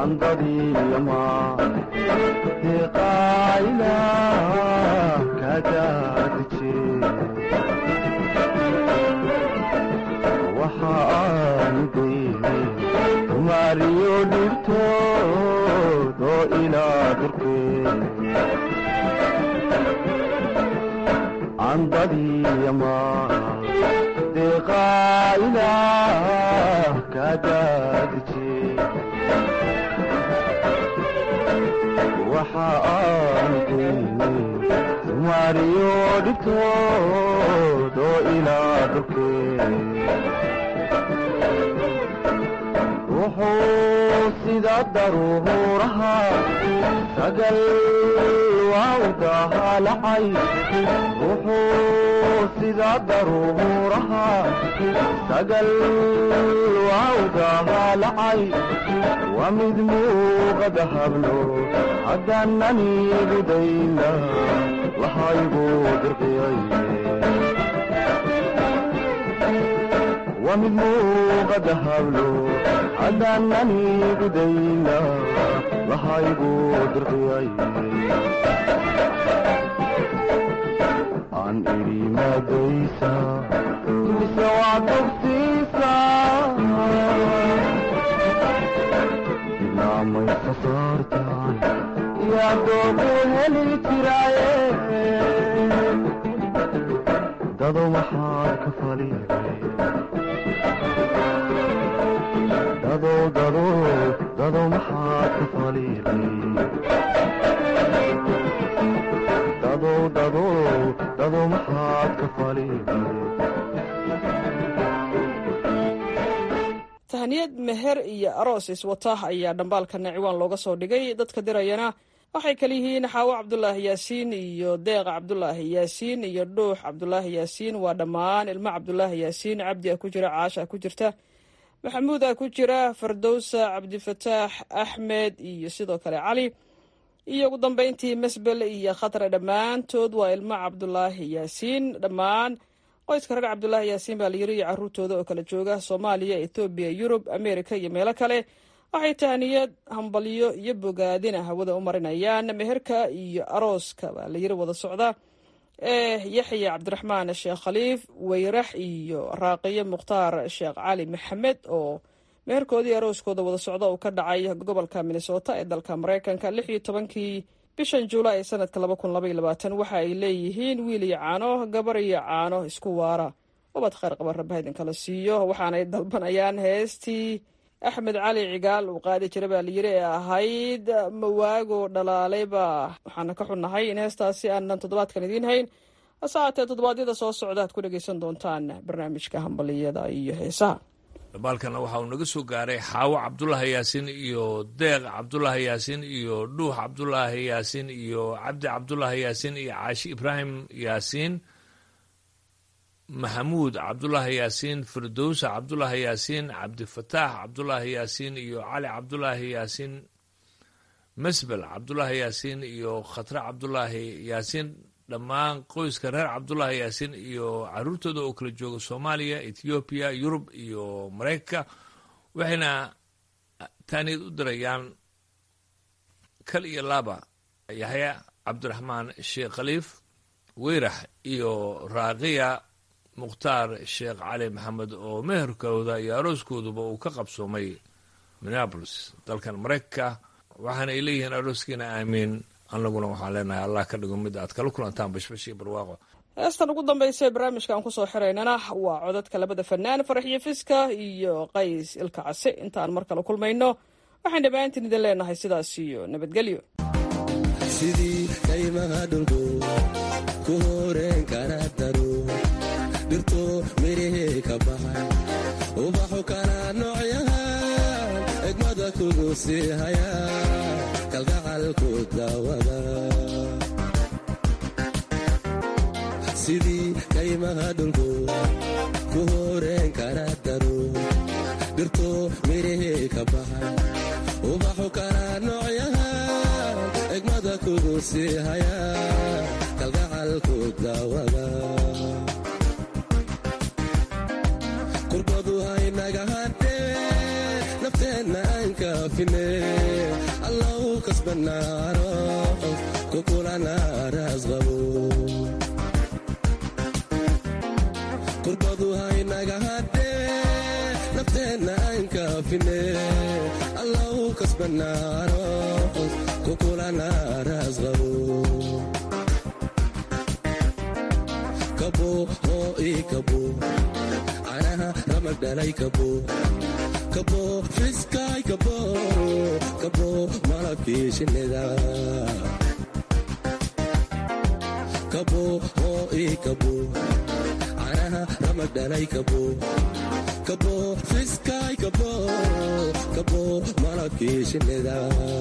andadiyama deqaayla kadaadije waxa aan dayne tumaariyo dhibtood oo ilaa durkee andadiyama deqaayla kadaadije waxa aan dayne tumaariyo dhibtood oo ilaa durkee wuxuu sida daruuraha sagal waawdaha lacay wuxuu sida daruuraha sagal waawdaha lacay waa mid muuqada hablo haddaanani gudayna lahaygu dirqiyay waa mid muuqada hablo haddaanani gudayna lahaygu dirqiyay aan idhi maadaysa mise waa togsiisa dibnaamaysa saartaan yaa doogu heli jiraaye dado maxaad ka faliday dado dado dado maxaad ka faliday dado dado dado maxaad ka faliday tahniyad meher iyo aroos iswata ayaa dhambaalkana ciwaan looga soo dhigay dadka dirayana waxay kala yihiin xaawo cabdulaahi yaasiin iyo deeqa cabdulaahi yaasiin iyo dhuux cabdulaahi yaasiin waa dhammaan ilmo cabdulaahi yaasiin cabdi a ku jira caasha a ku jirta maxamuud a ku jira fardowsa cabdifataax axmed iyo sidoo kale cali iyo ugu dambeyntii masbel iyo khatre dhammaantood waa ilmo cabdulaahi yaasiin dhammaan qoyska reer cabdulaahi yaasiin baa la yiri iyo caruurtooda oo kala jooga soomaaliya ethoobiya yurub amerika iyo meelo kale waxay tahniyad hambalyo iyo bogaadina hawada u marinayaan meherka iyo arooska baa la yiri wada socda ee yaxya cabdiraxmaan sheekh khaliif weyrax iyo raaqiyo mukhtaar sheekh cali maxamed oo meherkoodii arooskooda wada socda uu ka dhacay gobolka minnesota ee dalka mareykanka lix iyo tobankii bishan juulaay ee sanadka laba kun laba iyo labaatan waxa ay leeyihiin wiil iyo caano gabar iyo caano isku waara ubad khayr qaba rabbaha idinkala siiyo waxaanay dalbanayaan heestii axmed cali cigaal uu qaadi jira baa layiri ee ahayd mawaago dhalaalayba waxaana ka xunnahay in heestaasi aanan toddobaadkan idiin hayn hase haatee toddobaadyada soo socda aad ku dhegaysan doontaan barnaamijka hambaliyada iyo heesaha dhambaalkana waxa uu naga soo gaaray xaawo cabdulaahi yaasiin iyo deeq cabdulaahi yaasiin iyo dhuux cabdulaahi yaasiin iyo cabdi cabdulaahi yaasiin iyo caashi ibraahim yaasiin maxamuud cabdulaahi yaasiin firdowsa cabdulaahi yaasiin cabdifataax cabdulaahi yaasiin iyo cali cabdulaahi yaasiin masbel cabdulaahi yaasiin iyo khatre cabdulaahi yaasiin dhammaan qoyska reer cabdulaahi yaasiin iyo caruurtooda oo kala jooga soomaaliya ethoobiya yurub iyo mareykanka waxayna taaniyad u dirayaan kal iyo laaba yaxya cabdiraxmaan sheekh khaliif weyrax iyo raaqiya mukhtaar sheekh cali maxamed oo meherkooda iyo arooskooduba uu ka qabsoomay minneabolis dalkan maraykanka waxaana ay leeyihiin arooskiina aamiin annaguna waxaan leenahay allah ka dhigo mid aad kala kulantaan bashbash iyo barwaaqo heestan ugu dambaysa ee barnaamijka aan kusoo xiraynana waa codadka labada fanaan faraxiyo fiska iyo qays ilka case intaan mar kale kulmayno waxaan dhammaantiin idin leenahay sidaas iyo nabadgelyo sidii kaymaha dhulku ku horeen kara daro dhirto mirihii ka baxay ubaxu kala noocyahan egmada kugu sii haya kalgacalku daawada sidii kaymaha dhulku ku horeen kara daro dhirto mirihii ka baxay ubaxu kala noocyahan egmada kugu sii haya kalgacalku daawada qurbadu haynaga hadhee nafteenna aan ka kaafine allow kasbanaaro kukulana raasqabo kurbadu haynaga hadhee nafteenna aan kaafine allow kasbanaaro kukulana raasqabo kabo oo ii kabo canaha ramag dhalay kabo kabo fiskaay kabo kabo malabkii shinnida kabo oo ii kabo canaha ramag dhalay kabo kabo fiskaay kabo kabo malabkii shinnida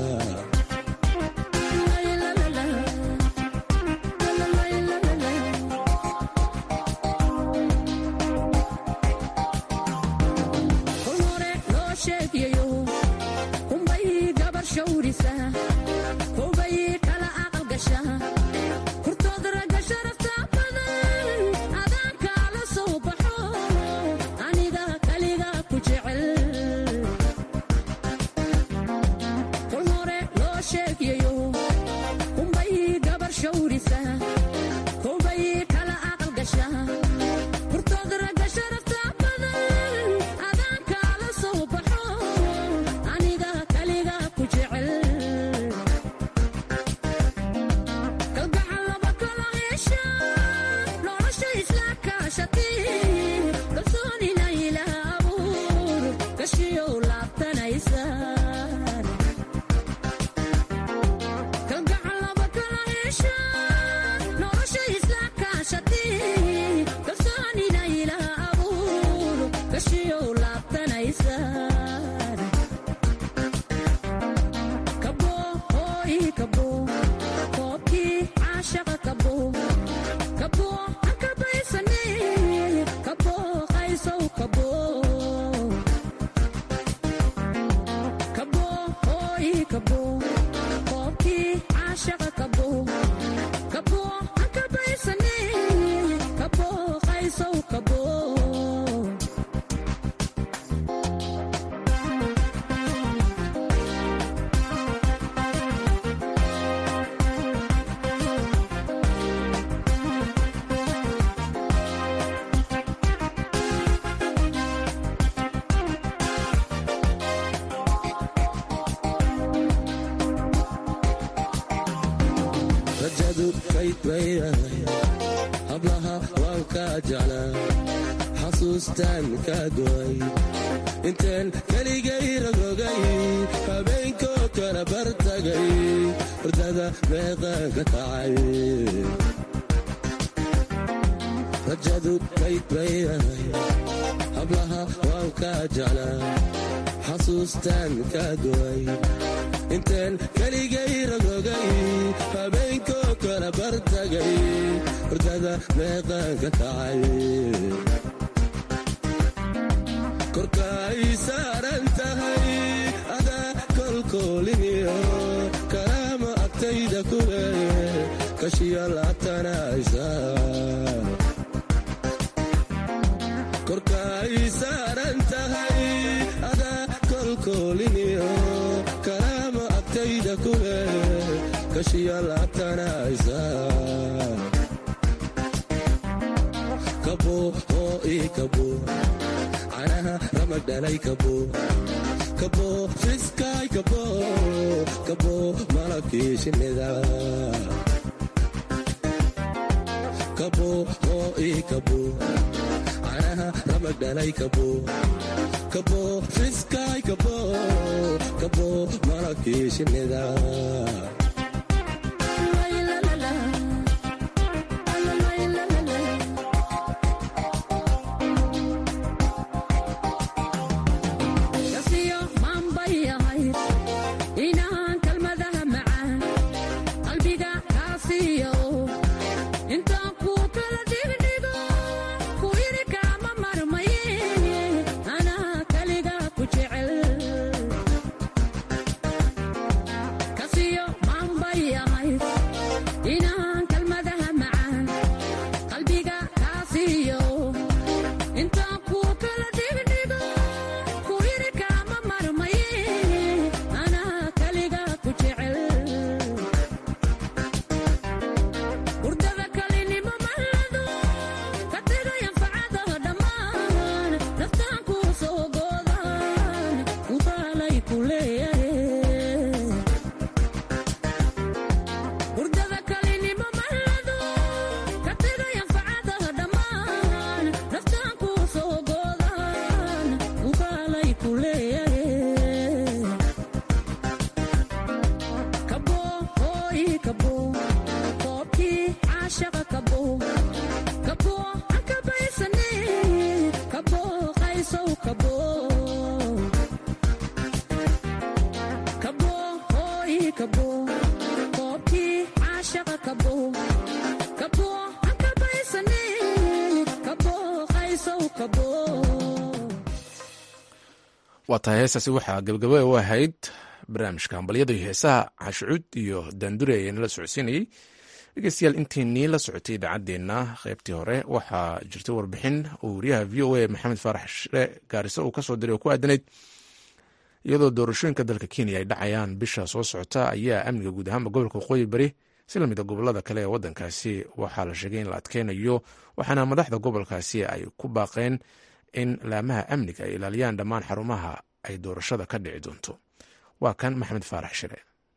hablaha waan kaa jeclaa xasuustaan kaa go'ay intaan keligay ragogay habeenkoo kala bartagay hordada meeqaan ka kacay rajadu kayd bay ahay hablaha waan kaa jeclaa xasuustaan kaa go'ay intaan keligay ragogay habeenkoo kala bartagay hordada meeqaan ka kacay korkaay saaran tahay adaa kolkooliniyo kalaama agtayda ku leeye kashiya laabtanaysa korkaay saaran tahay adaa kolkooliniyo kalaama agtayda ku leeye kashiya laabtanaysa kabo oo ii kabo canaha ramag dhalay kabo kabo fiskaay kabo kabo malabkii shinnida kabo oo ii kabo canaha ramag dhalay kabo kabo fiskaay kabo kabo malabkii shinnida Kasiyo kaalay ku leeyahay hurdada kalinimo mahado ka tegay anfacadaha dhammaan naftaan kuu soo goodaan uu kaalay ku leeyahay kabo hooy kabo koobkii caashaqa kabo kabo aan kabaysane kabo qaysow kabo kabo hooy kabo koobkii caashaqa kabo kabo aan kabaysane kabo qaysow kabo waa tahay heestaasi waxaa gabagaba u ahayd barnaamijka hambalyada iyo heesaha cashucuud iyo daandure ee nala socodsiinayey dhegeystayaal intiinii la socotay idaacaddeenna qaybtii hore waxaa jirtay warbixin uu wariyaha v o a maxamed faarax shire gaariso uu kasoo diray oo ku aadanayd iyadoo doorashooyinka dalka kenya ay dhacayaan bisha soo socota ayaa amniga guud ahaanba gobolka waqooyi bari si lamida gobolada kale ee wadankaasi waxaa la sheegay in la adkeynayo waxaana madaxda gobolkaasi ay ku baaqeen in laamaha amniga ay ilaaliyaan dhammaan xarumaha ay doorashada ka dhici doonto waa kan maxamed faarax shire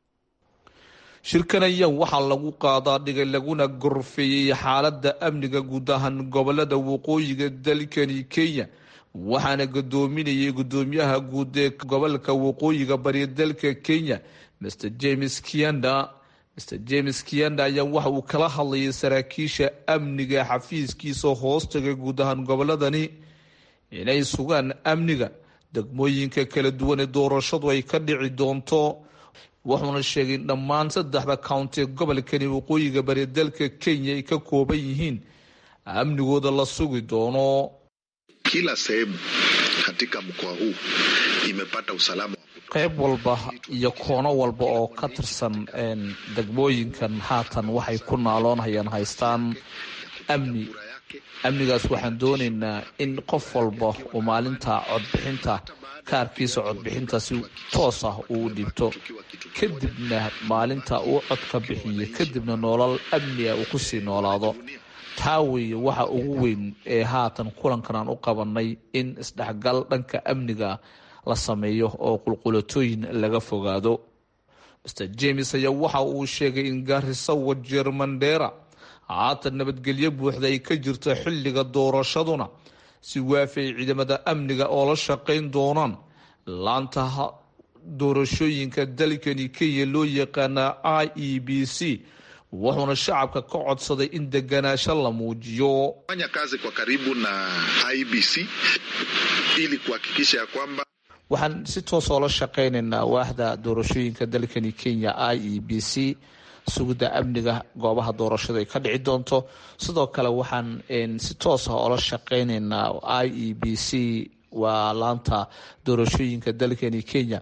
shirkan ayaa waxaa lagu qaadaa dhigay laguna gorfeeyey xaaladda amniga guud ahaan gobolada waqooyiga dalkani kenya waxaana gadoominayay gudoomiyaha guud ee gobolka waqooyiga bari dalka kenya mr james kianda mr james kianda ayaa waxa uu kala hadlayay saraakiisha amniga xafiiskiisa hoostaga guud ahaan goboladani inay sugaan amniga degmooyinka kala duwan ee doorashadu ay ka dhici doonto wuxuuna sheegay in dhammaan saddexda county ee gobolkani waqooyiga bari dalka kenya ay ka kooban yihiin amnigooda la sugi doono Kila sehemu katika mkoa huu imepata usalama qayb walba iyo koono walba oo ka tirsan degmooyinkan haatan waxay ku naaloonhayaan haystaan amni amnigaas waxaan doonaynaa in qof walba uu maalinta codbixinta kaarkiisa codbixinta si toos ah uu dhibto kadibna maalinta uu codka bixiyo kadibna nolol amni ah uu kusii noolaado taa weeye waxa ugu weyn ee haatan kulankan aan u qabanay in isdhexgal dhanka amniga la sameeyo oo qulqulatooyin laga fogaado mr james ayaa waxa uu sheegay in gaariso wajeer mandheera haatan nabadgelyo buuxda ay ka jirto xilliga doorashaduna si waafi ay ciidamada amniga oo la shaqayn doonaan laanta doorashooyinka dalkani kenya loo yaqaana i e b c wuxuuna shacabka ka codsaday in deganaasho la muujiyo fanya kazi kwa karibu na IBC ili kuhakikisha ya kwamba waxaan si toos oo la shaqaynaynaa waaxda doorashooyinka dalkani kenya i e b c sugidda amniga goobaha doorashada ay ka dhici doonto sidoo kale waxaan si toos ah oola shaqaynaynaa i e b c waa laanta doorashooyinka dalkani kenya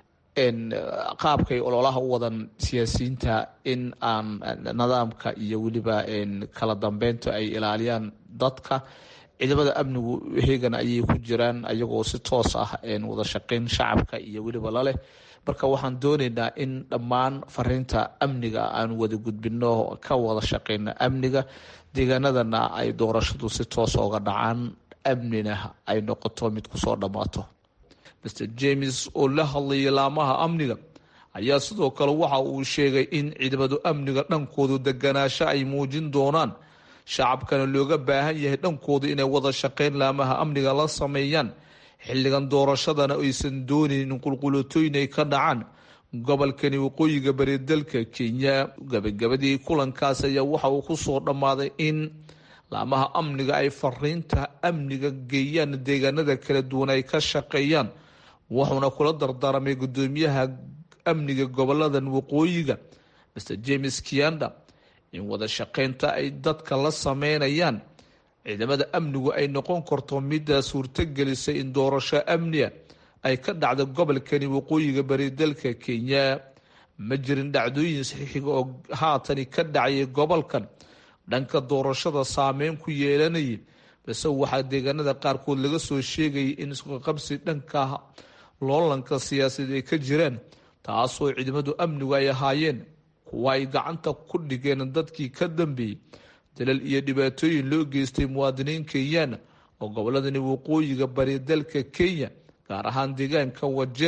qaabkay ololaha u wadan siyaasiyiinta in aan nidaamka iyo weliba kala dambeynta ay ilaaliyaan dadka ciidamada amnigu heegan ayay ku jiraan ayagoo si toos ah wada shaqeyn shacabka iyo weliba laleh marka waxaan doonaynaa in dhammaan fariinta amniga aan wada gudbino ka wada shaqeyno amniga deegaanadana ay doorashadu si toos oga dhacaan amnina ay noqoto mid kusoo dhammaato mr james oo la hadlayay laamaha amniga ayaa sidoo kale waxa uu sheegay in ciidamadu amniga dhankoodu deganaasho ay muujin doonaan shacabkana looga baahan yahay dhankooda inay wada shaqeyn laamaha amniga la sameeyaan xilligan doorashadana aysan doonayn in qulqulatooyin ay ka dhacaan gobolkani waqooyiga bari dalka kenya gabagabadii kulankaas ayaa waxa uu kusoo dhammaaday in laamaha amniga ay fariinta amniga geeyaan deegaanada kala duwan ay ka shaqeeyaan wuxuuna kula dardaarmay gudoomiyaha amniga goboladan waqooyiga mr james kianda in wada shaqeynta ay dadka la sameynayaan ciidamada amnigu ay noqon karto middaa suurtogelisay in doorasho amniga ay ka dhacdo gobolkani waqooyiga bari dalka kenya ma jirin dhacdooyin saxiixiga oo haatani ka dhacayay gobolkan dhanka doorashada saameyn ku yeelanayay balse waxaa deegaanada qaarkood laga soo sheegayay in isqaqabsi dhanka loolanka siyaasadeed ay ka jiraan taasoo ciidamadu amnigu ay ahaayeen kuwa ay gacanta ku dhigeen dadkii ka dambeeyey dalal iyo dhibaatooyin loo geystay muwaadiniin kenyana oo goboladani waqooyiga bari dalka kenya gaar ahaan deegaanka wajeer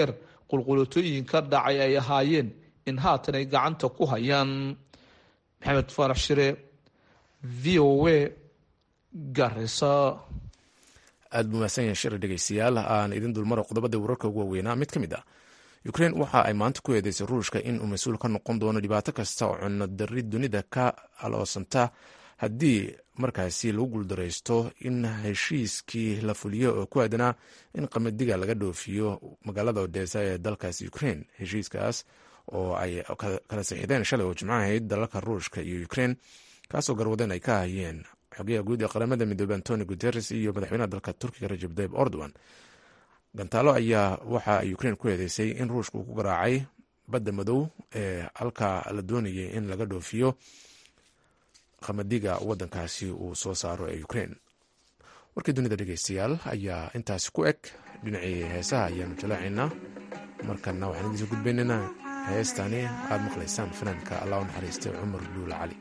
qulqulatooyin ka dhacay ay ahaayeen in haatan ay gacanta ku hayaan maxamed faarax shire v o a garisa aada buu mahadsan yahay shir dhegeystayaal aan idin dulmaro qodobada wararka ugu waaweynaa mid ka mid ah ukrein waxa ay maanta ku eedeysay ruushka in uu mas-uul ka noqon doono dhibaato kasta oo cunno dari dunida ka aloosanta haddii markaasi lagu guuldaraysto in heshiiskii la fuliyo oo ku aadanaa in qamadiga laga dhoofiyo magaalada odesa ee dalkaasi ukrein heshiiskaas oo ay kala sixideen shalay oo jimco ahayd dalalka ruushka iyo ukrein kaasoo garwadeen ay ka hayeen xogayaha guud ee qaramada midoobey antoni guteres iyo madaxweynaha dalka turkiga rajab tayib erdogan gantaalo ayaa waxa ay ukrein ku eedeysay in ruushka uu ku garaacay badda madow ee halka la doonayay in laga dhoofiyo qamadiga wadankaasi uu soo saaro ee ukrein warkii dunida dhegeystayaal ayaa intaasi ku eg dhinacii heesaha ayaanu jalaacaynaa markana waxaan idiinso gudbaynaynaa heestani aada maqlaysaan fanaanka allah u naxariistay cumar duul cali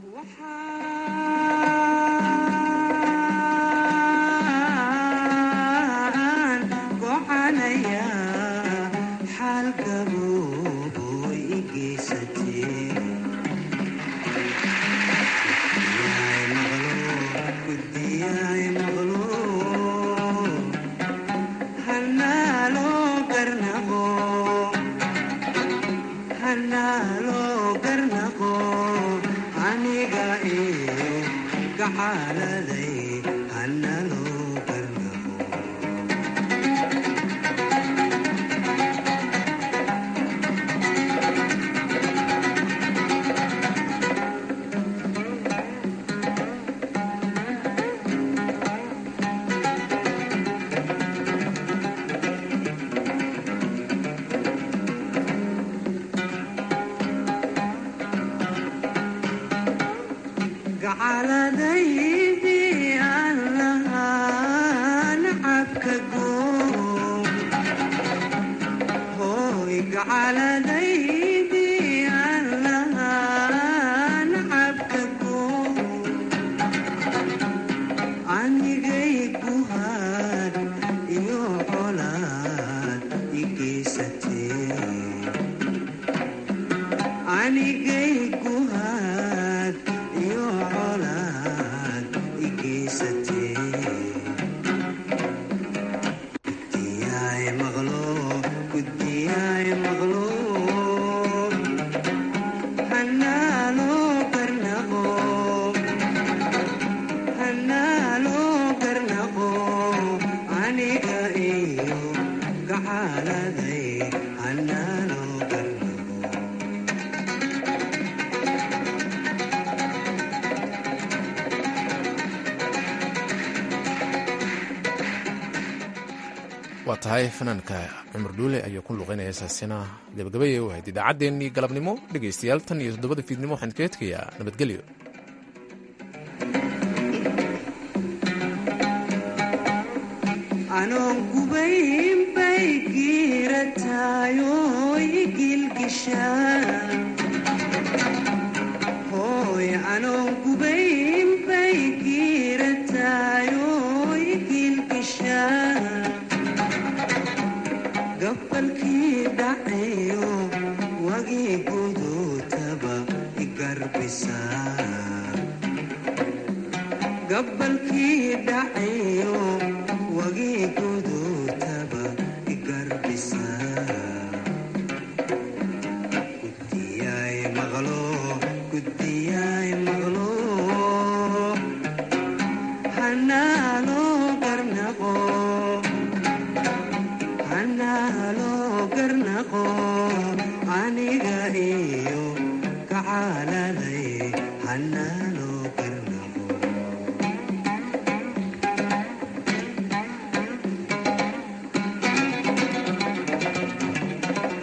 waa tahay fanaanka cumar dhuule ayaa ku luqeynaya heesaasina gabagabaya u ahayd idaacaddeenii galabnimo dhegaystayaal tan iyo toddobada fiidnimo waxaan kaga tegayaa nabadgelyo anoon gubayn bay giirataayoy gilgishaan hooy anoon gubayn bay giirataayoy gilgishaan gabalkii dhacayo wagii guduutaba igarbisaa gabalkii dhacayo wagii guduutaba igarbisaa guddiyaay maqlo guddiyaay maqlo hanaaloo garnaqo hanaaloo garnaqo aniga iyo kacaladay hanaa